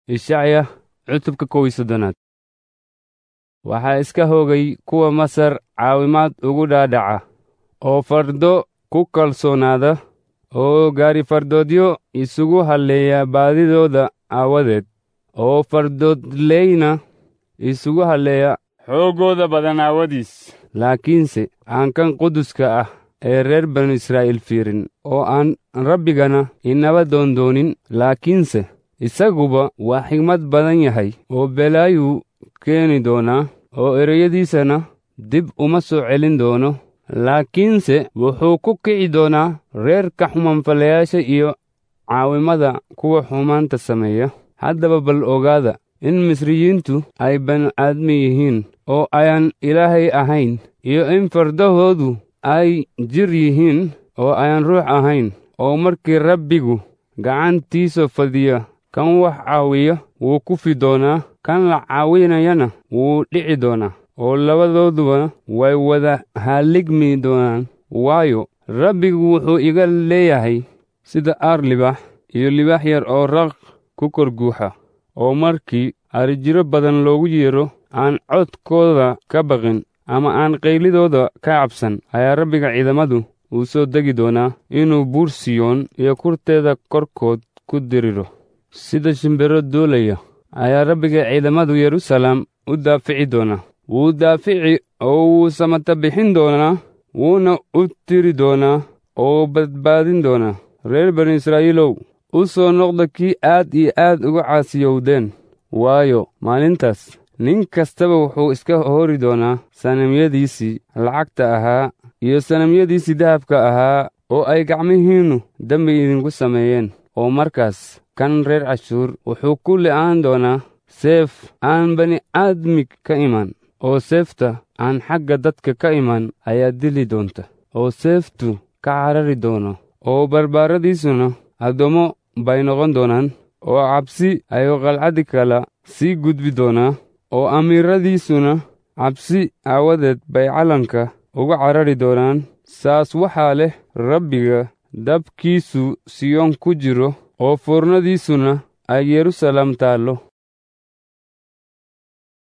ishacya cutubka kow iyo soddonaad waxaa iska hoogay kuwa masar caawimaad ugu dhaadhaca oo fardo ku kalsoonaada oo gaari fardoodyo isugu halleeya baadidooda aawadeed oo fardoodleyna isugu halleeya xooggooda badan aawadiis laakiinse aan kan quduska ah ee reer banu israa'iil fiirin oo aan rabbigana inaba doondoonin laakiinse isaguba waa xigmad badan yahay oo belaayuu keeni doonaa oo ereyadiisana dib uma soo celin doono laakiinse wuxuu ku kici doonaa reerka xumanfalayaasha iyo caawimada kuwa xumaanta sameeya haddaba bal ogaada in misriyiintu ay banu-aadmi yihiin oo ayaan ilaahay ahayn iyo in fardahoodu ay jir yihiin oo ayaan ruux ahayn oo markii rabbigu gacantiisa fadiya kan wax caawiya wuu kufi doonaa kan la caawinayana wuu dhici doonaa oo labadooduba way wada halligmi doonaan waayo rabbigu wuxuu iga leeyahay sida aar libaax iyo libaax yar oo raq ku kor guuxa oo markii arijiro badan loogu yeero aan codkooda ka baqin ama aan qaylidooda ka cabsan ayaa rabbiga ciidamadu uu soo degi doonaa inuu buur siyoon iyo kurteeda korkood ku diriro sida shimbiro duulaya ayaa rabbiga ciidamadu yeruusaalem u daafici doonaa wuu daafici oo wuu samata bixin doonaa wuuna u tiri doonaa oo badbaadin doonaa reer banu israa'iilow u soo noqda kii aad iyo aad uga caasiyowdeen waayo maalintaas nin kastaba wuxuu iska hori doonaa sanamyadiisii lacagta ahaa iyo sanamyadiisii dahabka ahaa oo ay gacmihiinnu dembi idinku sameeyeen oo markaas kan reer cashuur wuxuu ku li'aan doonaa seef aan bani aadmi ka iman oo seefta aan xagga dadka ka iman ayaa dili doonta oo seeftu ka carari doono oo barbaaradiisuna addoommo bay noqon doonaan oo cabsi ayuu qalcaddi kala sii gudbi doonaa oo amiiradiisuna cabsi aawadeed bay calanka uga carari doonaan saas waxaa leh rabbiga dabkiisu siyoon ku jiro oo foornadiisuna ay yeruusaalem taallo